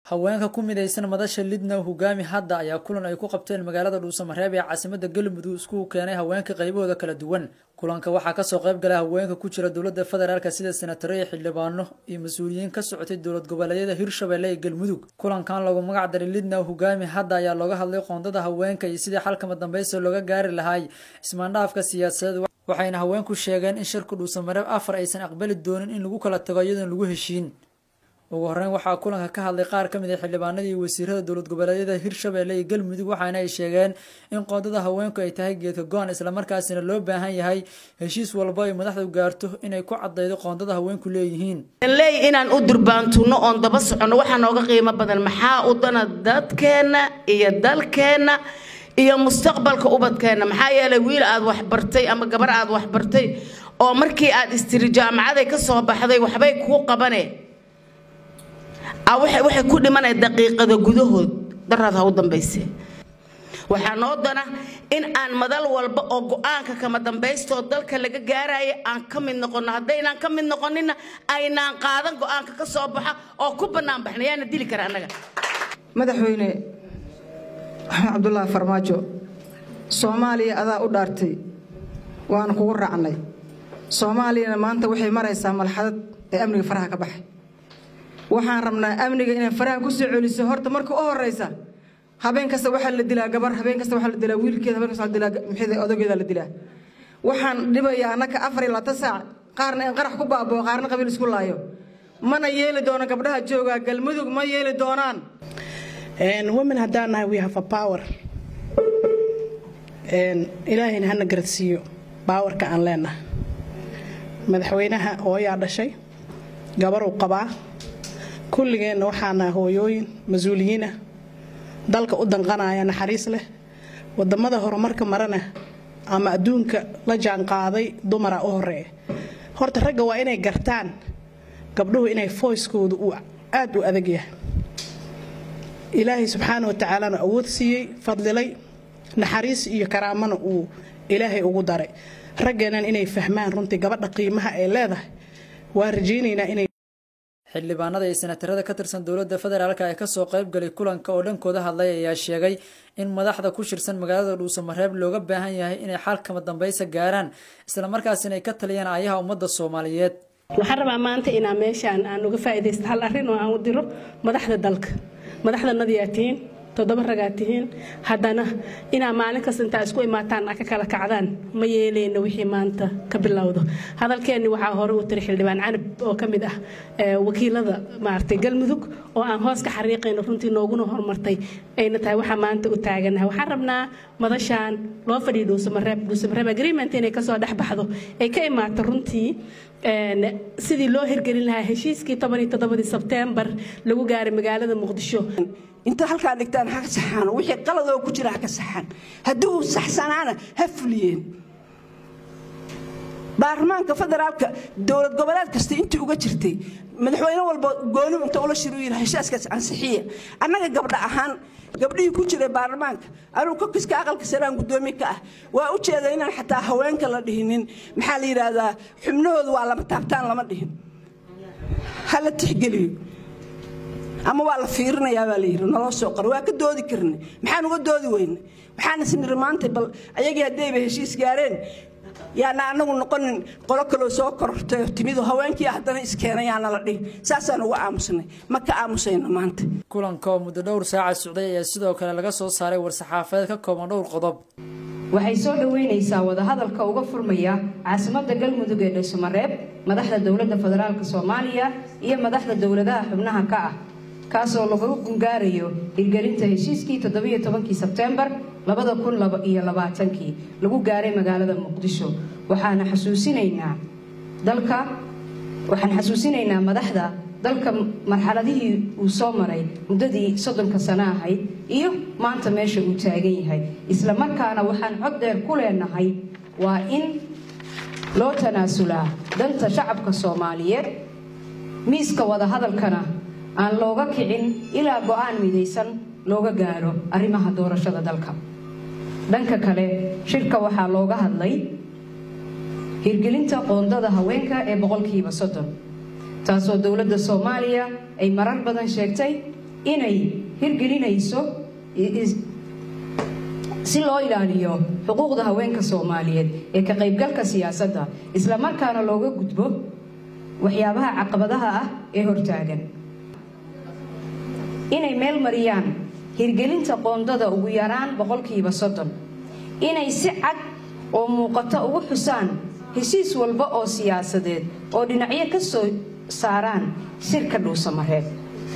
haweenka ku midaysan madasha lidna hogaami hadda ayaa kulan ay ku qabteen magaalada dhuusamareeb ee caasimada galmudug iskugu keenay haweenka qaybahooda kala duwan kulanka waxaa kasoo qayb galay haweenka ku jira dowlada federaalk sida senataro iyo xildhibaano iyo mas-uuliyiin ka socotay dowlad goboleedyada hirshabelle ee galmudug kulankan lagu magac daray lidna hogaami hadda ayaa looga hadlay qoondada haweenka iyo sidii xalkama dambeysa looga gaari lahay ismaandhaafka siyaasadeed waxayna haweenku sheegeen in shirka dhuusamareeb afar aysan aqbali doonin in lagu kala tago iyadoon lagu heshiin ugu horeyn waxaa kulanka ka hadlay qaar ka mid a xildhibaanada iyo wasiirada dowlad goboleedyada hirshabelle iyo galmudug waxaana ay sheegeen in qoondada haweenku ay tahay geedka go-an islamarkaasina loo baahan yahay heshiis walba ay madaxdu gaarto inay ku cadaydo qoondada haweenku leeyihiin leey inaan u durbaantuno oon daba soconno waxaa nooga qiimo badan maxaa u dana dadkeenna iyo dalkeenna iyo mustaqbalka ubadkeenna maxaa yeelay wiil aad waxbartay ama gabar aad waxbartay oo markii aad istiri jaamacaday ka soo baxday waxbay kuu qabane waxay ku dhimanaya daqiiqada gudahood daraad ha u dambayse waxaa noo dana in aan madal walba oo go-aanka kama dambaystoo dalka laga gaaraya aan ka mid noqonno haddaynaan ka mid noqonina aynaan qaadan go-aanka ka soo baxa oo ku bannaan baxna yaana dili kara annaga madaxweyne maxamed cabdulaahi farmaajo soomaaliya adaa u dhaartay waanu kugu raacnay soomaaliyana maanta waxay maraysaa malxadad ee amniga faraha ka baxay waxaan rabnaa amniga inay faraha ku soo celiso horta marka u horeysa habeen kasta waxaa la dilaa gabar habeen kasta waxaa la dilaa wiilkeeda habeen kasta dilaa maxay odageeda la dilaa waxaan dhibayaa annaka afar iyo labaatan saac qaarna in qarax ku baaboo qaarna qabiil isku laayo mana yeeli doono gabdhaha joogaa galmudug ma yeeli doonaan women haddaan nahay we have a power ilaahayna hana garadsiiyo baawarka aan leenahay madaxweynaha hooyaa dhashay gabaruu qabaa kulligeenna waxaana hooyooyin mas-uuliyiinah dalka u danqanaya naxariis leh wadamada horumarka marana ama adduunka la jaanqaaday dumara u horeeya horta ragga waa inay gartaan gabdhuhu inay foyskoodu uu aad u adag yahay ilaahay subxaana wa tacaalana awood siiyey fadlilay naxariis iyo karaamana uu ilaahay ugu daray raggeennan inay fahmaan runtii gabadha qiimaha ay leedahay waa rajaynaynaa inay xildhibaanada iyo senatarada ka tirsan dowladda federaalk ee kasoo qayb galay kulanka oo dhankooda hadlay ayaa sheegay in madaxda ku shirsan magaalada dhuusamareeb looga baahan yahay inay xalkama dambeysa gaaraan islamarkaasina ay ka taliyaan ayaha ummadda soomaaliyeed waxaan rabaa maanta inaa meeshaan aan uga faaidaysto hal arrin oo aan u diro madaxda dalka madaxdanadii aad tihiin toddoba ragaad tihiin haddana inaa maalin kasta intaa isku imaataan a ka kala kacdaan ma yeeleyna wixii maanta ka bilowdo hadalkeenni waxaa hore u tiri xildhibaan canab oo ka mid ah wakiilada maaragtay galmudug oo aan hoos ka xariiqayno runtii nooguna horumartay ayna tahay waxaa maanta u taaganahay waxaan rabnaa madashaan loo fadhiyo dhuusamareeb dhuusamareeb agreement inay kasoo dhex baxdo ay ka imaato runtii sidii loo hirgelin lahaa heshiiskii tobaniyo toddobadii sebteembar lagu gaaray magaalada muqdisho inta halkaa dhigtaan ha saxaan wixii qaladoo ku jira ha ka saxaan haddii uu saxsanaana ha fuliyeen baarlamaanka federaalka dowlad goboleed kasta intii uga jirtay madaxweyne walba gooni inta ula shiru yidhi heshiiskaas ansixiya annaga gabdha ahaan gabdhihii ku jiray baarlamaanka anugu kokiska aqalka saraan guddoomiye ka ah waa u jeeda inaan xataa haweenka la dhihinin maxaa la yidhaahdaa xubnahooda waa lama taabtaan lama dhihin ha la tixgeliyo ama waa la fiirinayaa baa la yidhi naloo soo qoro waa ka doodi karnay maxaan uga doodi weyne waxaan isniri maanta bal ayagii haddayba heshiis gaareen yaana anagu noqonin qolo kaloo soo korortay timidu haweenkii haddana iskeenayaana la dhihin saasaan uga aamusnay ma ka aamusayno maanta kulanka oo muddo dhowr saaca socday ayaa sidoo kale laga soo saaray war-saxaafadeed ka kooban dhowr qodob waxay soo dhoweynaysaa wadahadalka uga furmaya caasimadda galmudug ee dhuusamareeb madaxda dowladda federaalk soomaaliya iyo madaxda dowladaha xubnaha ka ah kaasoo lagu gungaarayo hirgelinta heshiiskii toddobiyo tobankii sebteembar labada kun iyo labaatankii lagu gaaray magaalada muqdisho waxaana xasuusinaynaa dalka waxaan xasuusinaynaa madaxda dalka marxaladihii uu soo maray muddadii soddonka sano ahayd iyo maanta meesha uu taagan yahay isla markaana waxaan cod dheer ku leenahay waa in loo tanaasulaa danta shacabka soomaaliyeed miiska wadahadalkana aan looga kicin ilaa go-aan midaysan looga gaaro arrimaha doorashada dalka dhanka kale shirka waxaa looga hadlay hirgelinta qoondada haweenka ee boqolkiiba soddon taasoo dowladda soomaaliya ay marar badan sheegtay inay hirgelinayso si loo ilaaliyo xuquuqda haweenka soomaaliyeed ee ka qaybgalka siyaasadda islamarkaana looga gudbo waxyaabaha caqabadaha ah ee hortaagan inay meel mariyaan hirgelinta qoondada ugu yaraan boqolkiiba soddon inay si cad oo muuqato ugu xusaan heshiis walba oo siyaasadeed oo dhinacyo ka soo saaraan shirka dhuusamareeb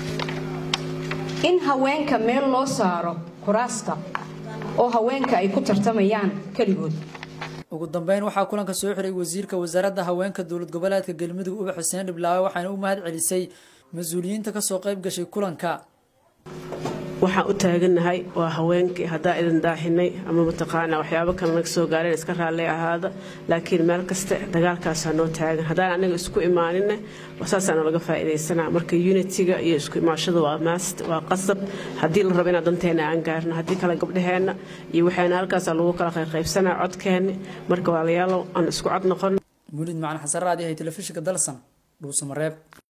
in haweenka meel loo saaro kuraasta oo haweenka ay ku tartamayaan keligood ugu dambeyn waxaa kulanka soo xiray wasiirka wasaaradda haweenka dowlad goboleedka galmudug ubax xuseen dhiblaawe waxaana u mahad celisay mas-uuliyiinta kasoo qayb gashay kulanka waxaan u taagannahay waa haweenkii haddaa idin daaxinay ama mataqaanaa waxyaabo kale naga soo gaareen iska raalli ahaada laakiin meel kaste dagaalkaasaa noo taagan haddaan anaga isku imaaninne saasaana laga faa'iidaysanaa marka unitiga iyo isku imaashada waa maast waa qasab haddii la rabo inaan danteena aan gaarno haddii kale gabdhaheenna iyo waxayna halkaasaa lagu kala qaybqaybsanaa codkeenni marka waalayaalow aan isku cod noqon mulid macalin xasan raadi ahay telefishinka dalsan dhuusamareeb